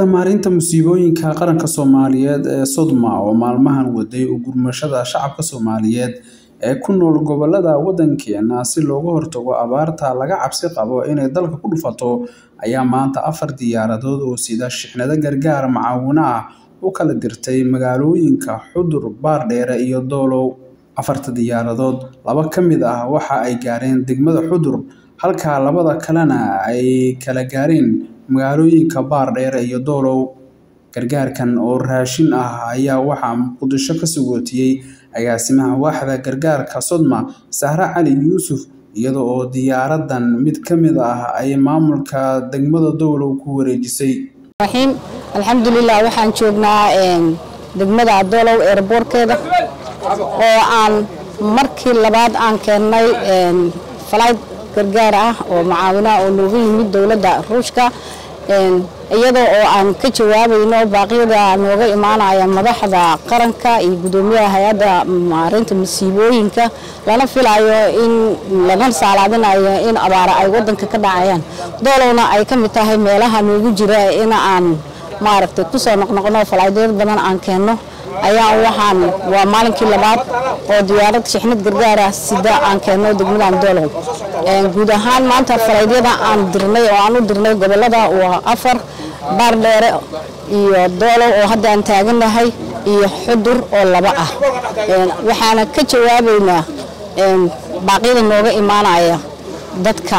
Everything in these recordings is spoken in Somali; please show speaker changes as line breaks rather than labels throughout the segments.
hay-adda maareynta musiibooyinka qaranka soomaaliyeed ee sodma oo maalmahan waday u gurmashada shacabka soomaaliyeed ee ku nool gobolada waddankeena si looga hortago abaarta laga cabsi qabo inay dalka ku dhufato ayaa maanta afar diyaaradood oo sida shixnado gargaar macaawino ah u kala dirtay magaalooyinka xudur baardheere iyo doolow afarta diyaaradood laba ka mid ah waxa ay gaareen degmada xudur halka labada kalena ay kala gaareen magaalooyinka baardheere iyo doolow gargaarkan oo raashin ah ayaa waxaa muqdisho ka sugootiyey agaasimaha waaxda gargaarka sodma sahre cali yuusuf iyada oo diyaaradan mid ka mid ah ay maamulka degmada doolow ku wareejisay
alxamdulilah waxaan joognaa degmada doolow eerboorkeeda oo aan markii labaad aan keennay falayd gargaar ah oo macaawinaha oo nooga yimid dowladda ruushka iyadoo oo aan ka jawaabayno baaqyada nooga imaanaya madaxda qaranka iyo gudoomiyaha hay-adda maareynta masiibooyinka lana filayo in lana saalaadinayo in abaara ay wadanka ka dhacayaan doolowna ay ka mid tahay meelaha noogu jira in aan maaragtay kusoo noqnoqno falaadyad badan aan keenno ayaan waxaan waa maalinkii labaad oo diyaarad shixnad gargaara sida aan keenno degmadan doolow guud ahaan maanta falaadyada aan dirnay oo aan u dirnay gobolada waa afar baardheere iyo doolow oo hadda aan taaganahay iyo xudur oo laba ah waxaana ka jawaabaynaa baaqyada nooga imaanaya dadka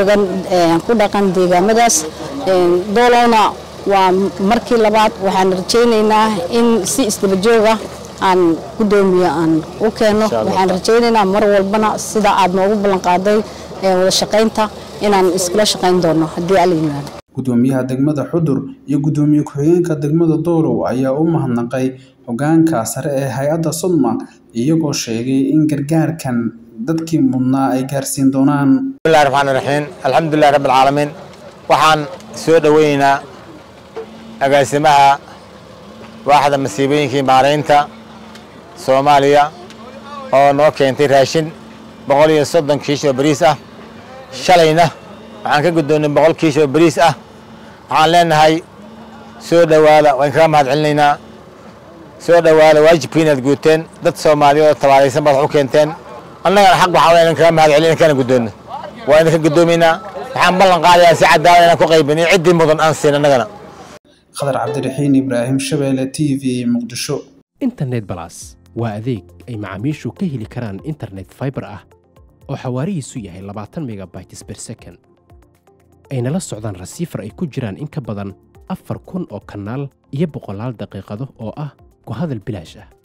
ku dhaqan deegaamadaas doolowna waa markii labaad waxaan rajaynaynaa in si isdaba jooga aan gudoomiye aan u keenno waxaan rajaynaynaa mar walbana sida aad noogu ballanqaaday wada shaqaynta inaan iskula shaqayn doono haddii ala yimaado
gudoomiyaha degmada xudur iyo gudoomiye ku-xigeenka degmada doolow ayaa u mahadnaqay hogaanka sare ee hay-adda sodma iyagoo sheegay in gargaarkan dadkii mudnaa ay gaarsiin doonaan
bismillahi raxmaani raxiim alxamdulillahi rabbi alcaalamiin waxaan soo dhoweynaynaa agaasimaha waaxda masiibooyinkii maaraynta soomaaliya oo noo keentay raashin boqol iyo soddon kiish oo bariis ah shalayna waxaan ka guddoonnay boqol kiish oo bariis ah waxaan leenahay soo dhowaada waan kaga mahad celinaynaa soo dhowaada waajibkii inaad guuteen dad soomaaliya oo tabaaraysan baad wax u keenteen annagana xaq waxaa waa inan kaga mahad celin inkana guddoonno waa idinka guddoomaynaa waxaan ballan qaadayaa si cadaalad inaan ku qaybiniyo ciddii mudan aan siin annagana
khadar cabdiraxiin ibraahim shabeelle t v muqdisho
internet balas waa adeeg ay macaamiishu ka heli karaan internet faibar ah oo xawaarihiisu yahay labaatan megabytes ber second ayna la socdaan rasiifar ay ku jiraan in ka badan afar kun oo kanaal iyo boqolaal daqiiqado oo ah ku hadal bilaash ah